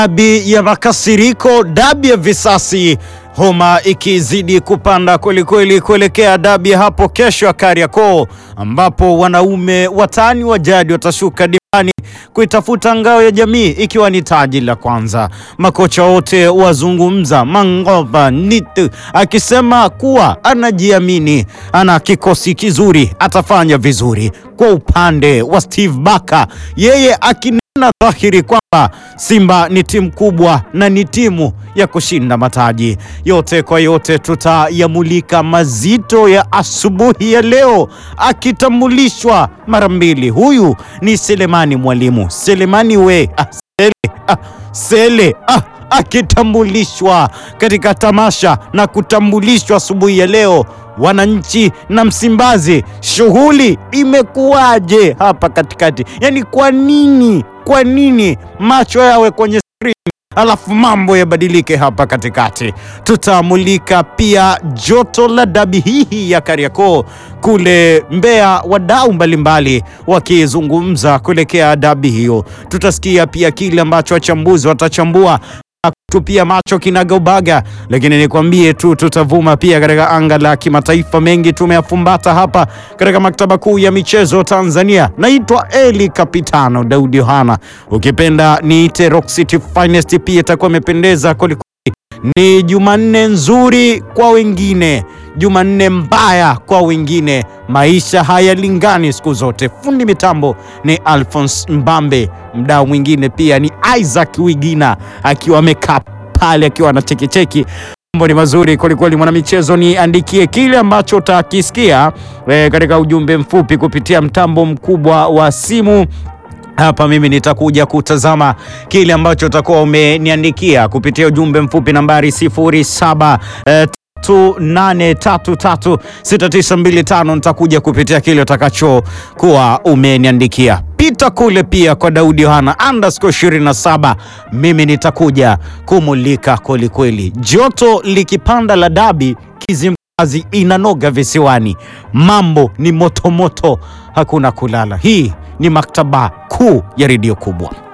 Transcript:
dabi ya makasiriko, dabi ya visasi, homa ikizidi kupanda kwelikweli kuelekea dabi hapo kesho ya Kariakoo, ambapo wanaume watani wa jadi watashuka dimbani kuitafuta ngao ya jamii ikiwa ni taji la kwanza. Makocha wote wazungumza, Mangoba Nitu akisema kuwa anajiamini, ana kikosi kizuri, atafanya vizuri. Kwa upande wa Steve Baka, yeye akinena dhahiri kwamba Simba ni timu kubwa na ni timu ya kushinda mataji. Yote kwa yote, tutayamulika mazito ya asubuhi ya leo, akitambulishwa mara mbili. Huyu ni Selemani Mwalimu, Selemani we ah, Sele, ah, Sele ah, akitambulishwa katika tamasha na kutambulishwa asubuhi ya leo. Wananchi na Msimbazi, shughuli imekuwaje hapa katikati? Yaani, kwa nini, kwa nini macho yawe kwenye skrini alafu mambo yabadilike hapa katikati? Tutamulika pia joto la dabi hii ya Kariakoo kule Mbeya, wadau mbalimbali wakizungumza kuelekea dabi hiyo. Tutasikia pia kile ambacho wachambuzi watachambua tupia macho kinagaubaga, lakini nikwambie tu tutavuma pia katika anga la kimataifa. Mengi tumeyafumbata hapa katika maktaba kuu ya michezo Tanzania. Naitwa Eli Kapitano Daudi Yohana, ukipenda niite Rock City Finest, pia itakuwa imependeza kwelikweli. Ni Jumanne nzuri kwa wengine, Jumanne mbaya kwa wengine. Maisha hayalingani siku zote. Fundi mitambo ni Alphonse Mbambe, mdau mwingine pia ni Isaac Wigina akiwa amekaa pale akiwa na chekecheki. Mambo ni mazuri kwelikweli. Mwanamichezo, niandikie kile ambacho utakisikia e, katika ujumbe mfupi kupitia mtambo mkubwa wa simu hapa mimi nitakuja kutazama kile ambacho utakuwa umeniandikia kupitia ujumbe mfupi nambari 07 eh, 8336925 nitakuja kupitia kile utakachokuwa umeniandikia. Pita kule pia kwa Daudi Yohana underscore 27, mimi nitakuja kumulika kwelikweli. Joto likipanda la dabi Kizimkazi inanoga visiwani, mambo ni motomoto, hakuna kulala. Hii ni maktaba kuu ya redio kubwa.